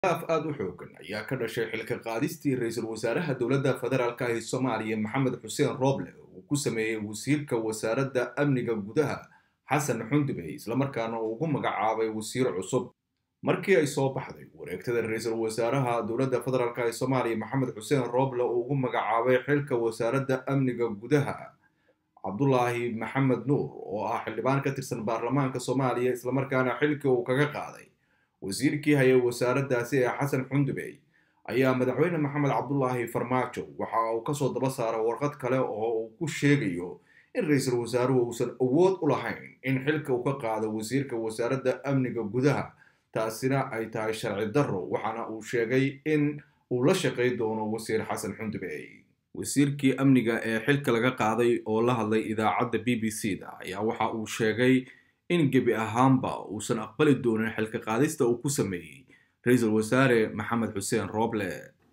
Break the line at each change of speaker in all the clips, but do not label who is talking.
af aada u xoogan ayaa ka dhashay xilka qaadistii ra-iisul wasaaraha dowladda federaalka ee soomaaliya maxamed xuseen rooble uu ku sameeyey wasiirka wasaaradda amniga gudaha xasan xundubey islamarkaana uu ugu magacaabay wasiir cusub markii ay soo baxday wareegtada ra-iisul wasaaraha dowladda federaalk ee soomaaliya maxamed xuseen rooble uu ugu magacaabay xilka wasaaradda amniga gudaha cabdulaahi maxamed nuur oo ah xildhibaan ka tirsan baarlamaanka soomaaliya islamarkaana xilkii uu kaga qaaday wasiirkii hayay wasaaraddaasi ee xasan xundubey ayaa madaxweyne maxamed cabdulaahi farmaajo waxa uu kasoo daba saaray warqad kale oo uu ku sheegayo in ra-iisul wasaaruhu uusan awood u lahayn in xilka uu ka qaado wasiirka wasaaradda amniga gudaha taasina ay tahay sharci darro waxaana uu sheegay in uu la shaqay doono wasiir xasan xundubey wasiirkii amniga ee xilka laga qaaday oo la hadlay idaacadda b b c da ayaa waxa uu sheegay in gebi ahaanba uusan aqbali doonin xilka qaadista uu ku sameeyey ra-iisul wasaare maxamed xuseen rooble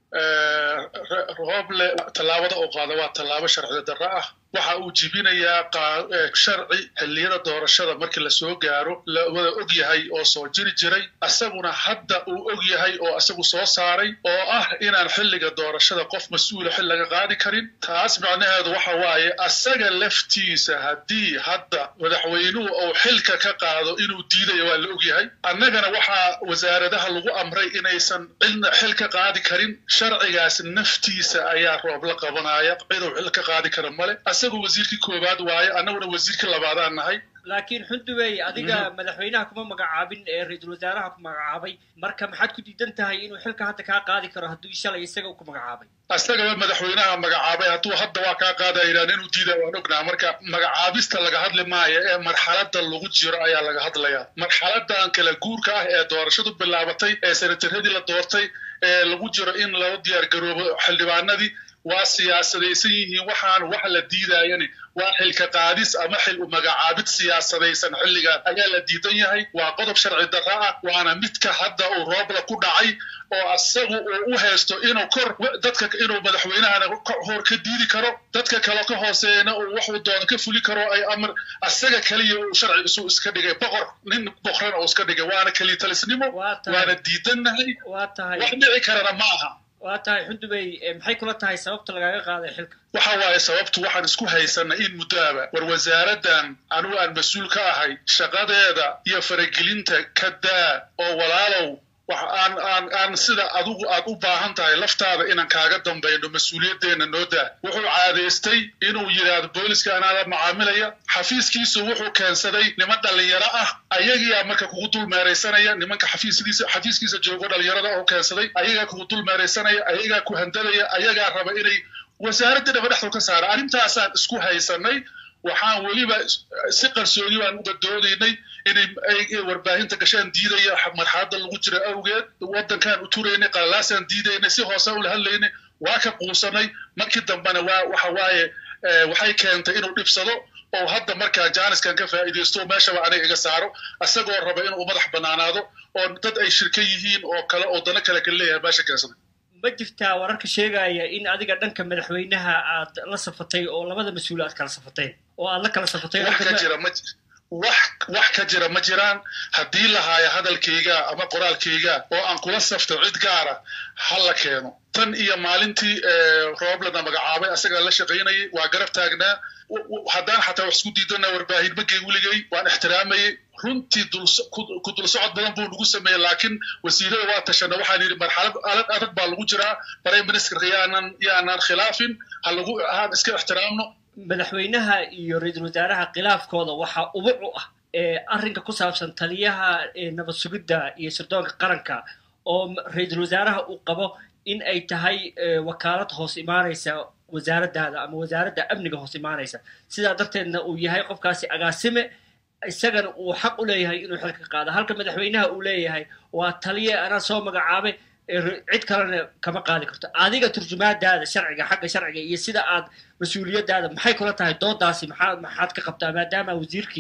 rooble tallaabada uu qaada waa tallaabo sharci darro ah waxa uu jibinayaa sharci xilliyada doorashada markii lasoo gaaro la wada og yahay oo soo jiri jiray asaguna hadda uu og yahay oo asagu soo saaray oo ah inaan xilliga doorashada qof mas-uula xil laga qaadi karin taas macnaheedu waxa waaye asaga laftiisa haddii hadda madaxweynuhu uu xilka ka qaado inuu diidayo waa la og yahay annagana waxaa wasaaradaha lagu amray inaysan cidna xil ka qaadi karin sharcigaas naftiisa ayaa roob la qabanaya ciduu xil ka qaadi kara male asagu wasiirkii koowaad waaye annaguna wasiirkii labaadaan nahay
laakiin xundubey adiga madaxweynaha kuma magacaabin ee ra-iisul wasaaraha ku magacaabay marka maxaad ku diidan tahay inuu xilka hadda kaa qaadi karo hadduu shalay isaga ku magacaabay
asagaba madaxweynaha magacaabay hadduu hadda waa kaa qaadayaan inuu diida waan ognaa marka magacaabista laga hadli maayo ee marxalada lagu jiro ayaa laga hadlayaa marxaladan kala guurka ah ee doorashadu bilaabatay ee senataradii la doortay ee lagu jiro in loo diyaar garoobo xildhibaanadii waa siyaasadaysan yihiin waxaan wax la diidayani waa xilka qaadis ama xil magacaabid siyaasadaysan xilligan ayaa la diidan yahay waa qodob sharci darra ah waana midka hadda uu roobla ku dhacay oo asagu uu u haysto inuu kor dadka inuu madaxweynahana hor ka diidi karo dadka kale ka hooseeyana uu waxuu doono ka fuli karo ay amar asaga keliya uu sharci isu iska dhigay boqor nin boqrana uu iska dhigay waana kelitalisnimo waana diidannahay wax dhici karana ma aha
waa tahay xundubey maxay kula tahay sababta lagaga qaaday xilka
waxa waaye sababtu waxaan isku haysanay in muddaaba war wasaaraddan anugu aan mas-uul ka ahay shaqadeeda iyo faragelinta ka daa oo walaalow wax aan aan aan sida adigu aad u baahan tahay laftaada inaan kaaga dambayno mas-uuliyaddeena noo daa wuxuu caadaystay inuu yidhaahdo booliska anaada macaamilaya xafiiskiisu wuxuu keensaday niman dhallinyaro ah ayagiyaa marka kugu dul meeraysanaya nimanka xafiiskiisa xafiiskiisa joogo dhallinyarada oo keensaday ayagaa kugu dul meeraysanaya ayagaa ku handadaya ayagaa raba inay wasaaradda dhaba dhexdu ka saara arrintaasaan isku haysanay waxaan weliba si qarsoodi baan uga doodaynay inay warbaahinta gashaan diidaya marxaladda lagu jira awgeed waddankaan u turaynay qalalaasaan diidaynay si hoose ula hadlaynay waa ka quusanay markii dambena waa waxa waaye waxay keentay inuu dhibsado oo hadda markaa jaaniskan ka faa'iidaysto meeshaba aniga iga saaro asagoo raba inuu madax bannaanaado oo dad ay shirka yihiin oo kale oo dano kale kala leeyahay meesha keensaday
ma jirtaa wararka sheegaya in adiga dhanka madaxweynaha aad la safatay oo labada mas-uul aad kala safateen oo aad la kala safatay
wax ka jira ma wax wax ka jira ma jiraan haddii lahaayo hadalkayga ama qoraalkayga oo aan kula safto cid gaara ha la keeno tan iyo maalintii rooblana magacaabay asagaa la shaqaynayay waa garab taagnaa haddaan xataa wax isku diidana warbaahin magey weligay waan ixtiraamayay runtii ku dul socod badan buu nagu sameeyey laakiin wasiirada waa tashana waxaan yidhi marxalad adag adag baa lagu jiraa prime ministerka yaanan yaanan khilaafin ha lagu haan iska ixtiraamno
madaxweynaha iyo ra-iisul wasaaraha khilaafkooda waxaa ubuc u ah arrinka ku saabsan taliyaha nabad sugidda iyo sirdoonka qaranka oo ra-iisul wasaaraha uu qabo in ay tahay wakaalad hoos imaanaysa wasaaraddaada ama wasaaradda amniga hoos imaanaysa sidaa darteedna uu yahay qofkaasi agaasime isagana uu xaq u leeyahay inuu xilka qaado halka madaxweynaha uu leeyahay waa taliye anaa soo magacaabay cid kalena kama qaadi karto adiga turjumaadaada sharciga xagga sharciga iyo sida aad mas-uuliyaddaada maxay kula tahay doodaasi maxaa maxaad ka qabtaa maadaama wasiirkii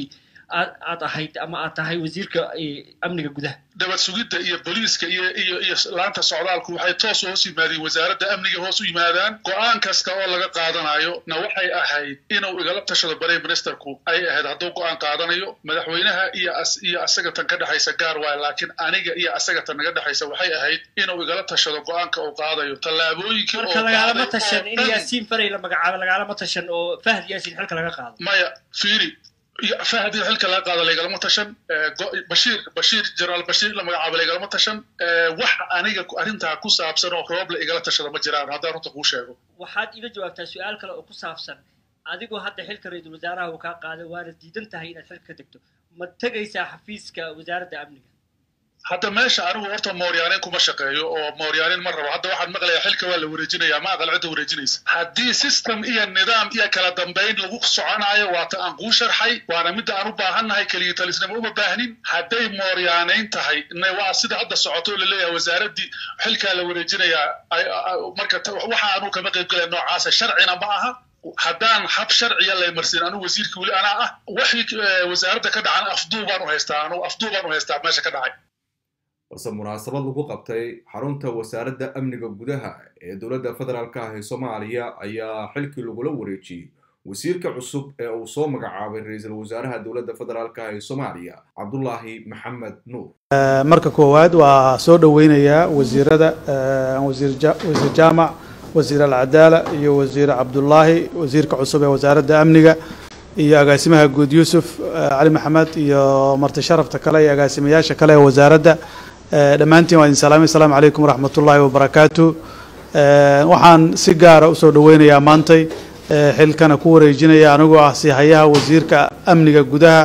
aad aad ahayd ama aad tahay wasiirka amniga gudaha
nabad sugidda iyo booliiska iyo iyo iyo laanta socdaalku waxay toos hoos yimaadeen wasaaradda amniga hoos u yimaadaan go-aan kasta oo laga qaadanayo na waxay ahayd inuu igala tashado prime ministerku ay ahayd hadduu go-aan qaadanayo madaxweynaha iyo iyo asaga tan ka dhexaysa gaar waayo laakiin aniga iyo asaga tan naga dhexaysa waxay ahayd inuu igala tashado go-aanka uu qaadayo tallaabooyinkii
marka lagaalama tashan in yaasiin faray la magacaabo lagaalama tashan oo fahad yaasiin xilka laga qaado
maya fiiri fahad in xilka laga qaado lagalama tashan bashiir bashiir jenaraal bashiir la magacaabo lagalama tashan wax aniga arrintaa ku saabsan oo roob la igala tashada ma jiraan haddaan runta kuu sheego
waxaad iga jawaabtaa su-aal kale oo ku saabsan adigoo hadda xilka ra-iisul wasaaraha uu kaa qaaday waana diidan tahay inaad xilka ka degto ma tegaysaa xafiiska wasaaradda amniga
hadda meesha anigu horta mooryaanin kuma shaqeeyo oo mooryaanin ma rabo hadda waxaan maqlayaa xilka waa la wareejinaya ma aqal cidda wareejinaysa haddii system iyo nidaam iyo kala dambayn lagu soconaayo waata aan kuu sharxay waana midda aan u baahannahay keliya talisnimo uma baahnin hadday mooryaanayn tahay waa sida hadda socoto oo laleeyahay wasaaraddii xilkaa la wareejinayaa marka waxa anu kama qayb galaya noocaasa sharcina ma aha haddaan hab sharciya lay marsin anigu wasiirka weli anaa ah waxii wasaaradda ka dhacan afduubaan u haystaa anigu afduubaan u haystaa meesha ka dhacay
balse munaasabad lagu qabtay xarunta wasaaradda amniga gudaha ee dowladda federaalka ah ee soomaaliya ayaa xilkii lagula wareejiyey wasiirka cusub ee uu soo magacaabay ra-iisul wasaaraha dowladda federaalka ah ee soomaaliya cabdulaahi maxamed nuur
marka koowaad waa soo dhoweynayaa wasiirada wasiir jaamac wasiir alcadaala iyo wasiir cabdulaahi wasiirka cusub ee wasaaradda amniga iyo agaasimaha guud yuusuf cali maxamed iyo marti sharafta kale iyo agaasimayaasha kale ee wasaaradda dhammaantiin waa idin salaamay asalaamu calaykum waraxmat ullaahi wabarakaatu waxaan si gaara usoo dhoweynayaa maantay xilkana ku wareejinaya anigoo ah sihayaha wasiirka amniga gudaha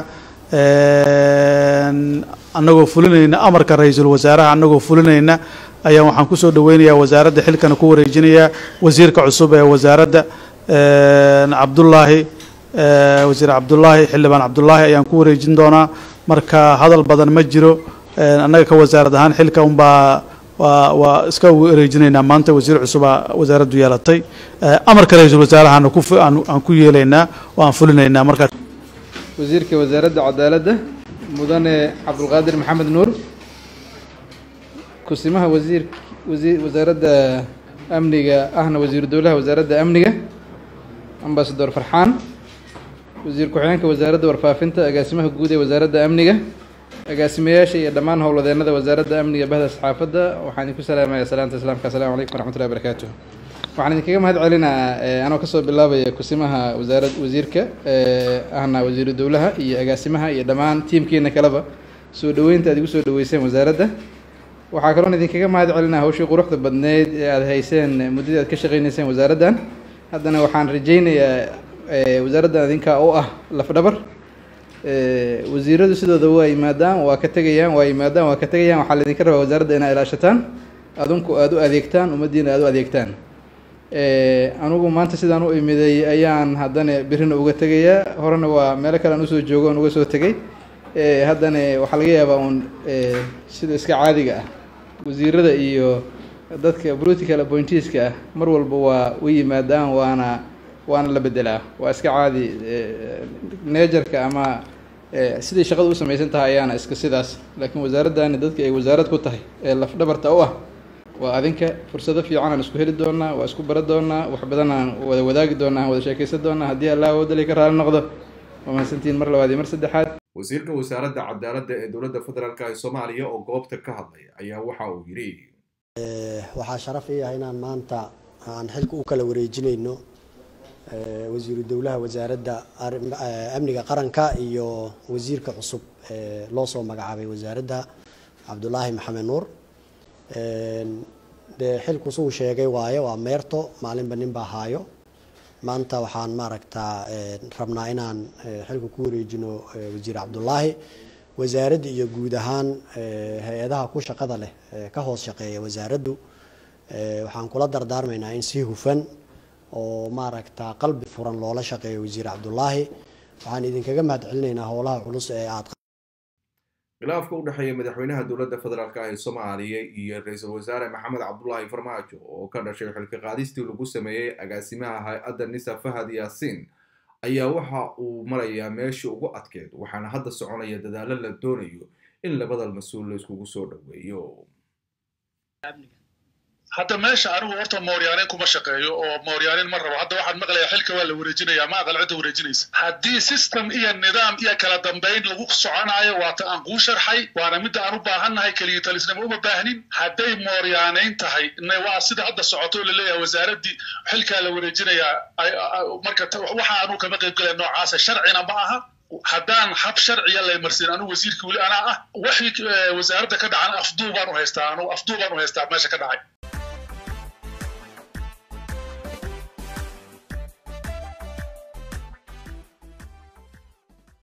annagoo fulinayna amarka ra-iisul wasaaraha annagoo fulinayna ayaan waxaan kusoo dhoweynayaa wasaaradda xilkana ku wareejinayaa wasiirka cusub ee wasaaradda cabdullaahi wasiir cabdullaahi xildhibaan cabdullaahi ayaan ku wareejin doonaa marka hadal badan ma jiro annaga ka wasaarad ahaan xilka unbaa waa waa iska wareejinaynaa maanta wasiir cusubaa wasaaraddu yeelatay amarka ra-iisul wasaarahana ku aan ku yeelaynaa oo aan fulinaynaa markaa
wasiirka wasaaradda cadaaladda mudane cabdulqaadir maxamed nuur kusimaha wasiir wasiir wasaaradda amniga ahna wasiiru dowlaha wasaaradda amniga ambasador farxaan wasiir ku-xigeenka wasaaradda warfaafinta agaasimaha guud ee wasaaradda amniga agaasimayaasha iyo dhammaan howladeennada wasaaradda amniga bahda saxaafadda waxaan idinku salaamaya salaanta islaamka assalamu calaykum waraxmatullahi barakaatu waxaan idinkaga mahad celinaa anoo kasoo bilaabaya kusimaha wasaarad wasiirka ahna wasiiru dowlaha iyo agaasimaha iyo dhammaan tiimkiina kaleba soo dhoweynta aad igu soo dhaweyseen wasaaradda waxaa kaloon idinkaga mahad celinaa hawshii quruxda badneyd ee aada hayseen muddadii aad ka shaqeyneyseen wasaaraddan haddana waxaan rajaynayaa wasaaraddan idinkaa u ah lafdhabar wasiiradu sidooda waa yimaadaan waa ka tegayaan waa yimaadaan waa ka tegayaan waxaa laydinka rabaa wasaaradda inaa ilaashataan adinku aada u adeegtaan ummaddiina aada u adeegtaan anigu maanta sidaan u imiday ayaan haddana birina uga tegayaa horena waa meelo kale aan usoo joogo on uga soo tegay haddana waxaa laga yaabaa uun sida iska caadiga ah wasiirada iyo dadka political appointeeska ah mar walba waa u yimaadaan waana waana la bedelaa waa iska caadi neejarka ama siday shaqada u samaysan tahay ayaana iska sidaas laakiin wasaaraddani dadka ay wasaarad ku tahay ee lafdhabarta u ah waa adinka fursado fiican aan isku heli doonaa waa isku bara doonaa wax badan aan wada wadaagi doonaa aan wada sheekaysan doonaa haddii allah wadali ka raali noqdo waa mahadsantihiin mar labaad iyo mar saddexaad
wasiirka wasaaradda cadaaladda ee dowladda federaalka ee soomaaliya oo goobta ka hadlay ayaa waxa uu yidhi
waxaa sharaf ii ah inaan maanta aan xilka u kala wareejinayno wasiiru dowlaha wasaaradda amniga qaranka iyo wasiirka cusub ee loo soo magacaabay wasaaradda cabdulaahi maxamed nuur dee xilku suu sheegay waaye waa meerto maalinba nin baa haayo maanta waxaan maaragtaa rabnaa inaan xilka ku wareejino wasiir cabdulaahi wasaaradda iyo guud ahaan hay-adaha ku shaqada leh ka hoos shaqeeya wasaaraddu waxaan kula dardaarmaynaa in si hufan oo maaragta qalbi furan loola shaqeeyo wasiir cabdulaahi waxaan idinkaga mahad celinaynaa howlaha culus ee aad
khilaafka u dhexeeya madaxweynaha dowladda federaalk ah ee soomaaliya iyo ra-iisul wasaare maxamed cabdulaahi farmaajo oo ka dhashay xilka qaadistii lagu sameeyey agaasimaha hay-adda nisa fahad yaasiin ayaa waxa uu marayaa meeshii ugu adkeed waxaana hadda soconaya dadaalo la doonayo in labada mas-uul la iskugu soo dhoweeyo
hadda meesha anigu horta mooryaanin kuma shaqeeyo oo mooryaanin ma rabo hadda waxaan maqlayaa xilka waa la wareejinayaa ma aqal cidda wareejinaysa haddii system iyo nidaam iyo kala dambayn lagu soconayo waata aan kuu sharxay waana midda aan u baahannahay keliya talisnimo uma baahnin hadday mooryaanayn tahay waa sida hadda socoto oo laleeyahay wasaaraddii xilkaa la wareejinayaa marka waxa aanu kama qayb galaya noocaasa sharcina ma aha haddaan hab sharciya lay marsin anigu wasiirka weli anaa ah waxii wasaaradda ka dhacan afduu baan u haystaa anigu afduu baan u haystaa meesha ka dhacay